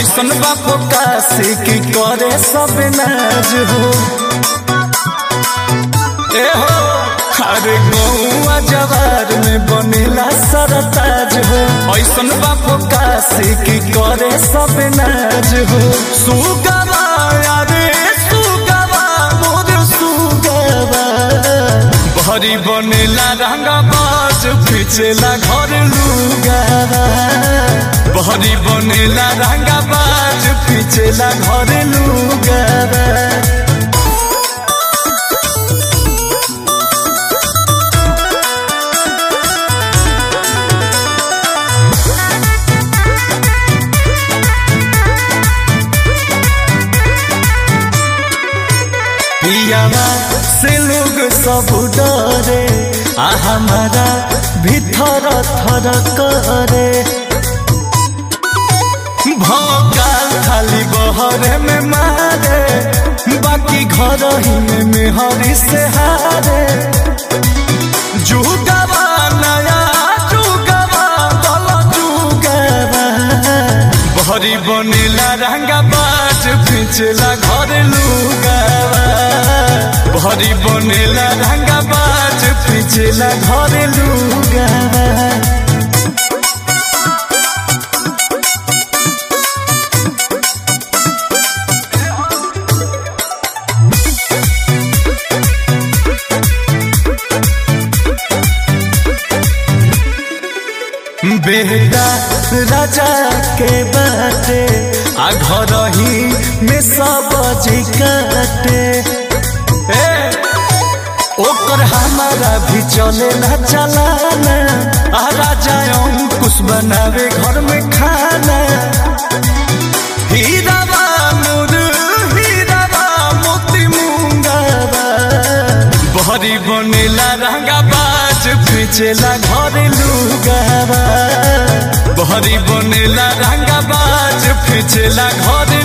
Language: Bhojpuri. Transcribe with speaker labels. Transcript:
Speaker 1: ऐसन बापो काशी की करे सब नाज हो ए हो अरे गौआ जवार में बनेला सरताज हो ऐसन बापो काशी की करे सब नाज हो सुगवा अरे सुगवा मोर सुगवा भरी बनेला रंगा बाज पिछेला घर लुगावा भरी बनेला रंगा बाज पिछेला घर लुगावा पियावा से लोग सब डरे आ हमारा भीतर थर करे भोकाल खाली बहरे में मारे बाकी घर ही में मेहरी से हारे जुगवा नया जुगवा दल जुगवा भरी बनेला रंगा बाज पिछला घर लुगावा भरी बनेला रंगा बाज पिछला घर लुगावा बेटा राजा के बाटे आ घर ही में सब जी काटे ए, ओकर हमारा भी चले ना चलाना आ राजा अंकुश बनावे घर में खाना हीरावा मोर हीरावा मोती मुंगावा बहरी बनेला रंगा बाज पिछेला घर लुगावा बहरी बनेला रंगा बाज पिछेला घर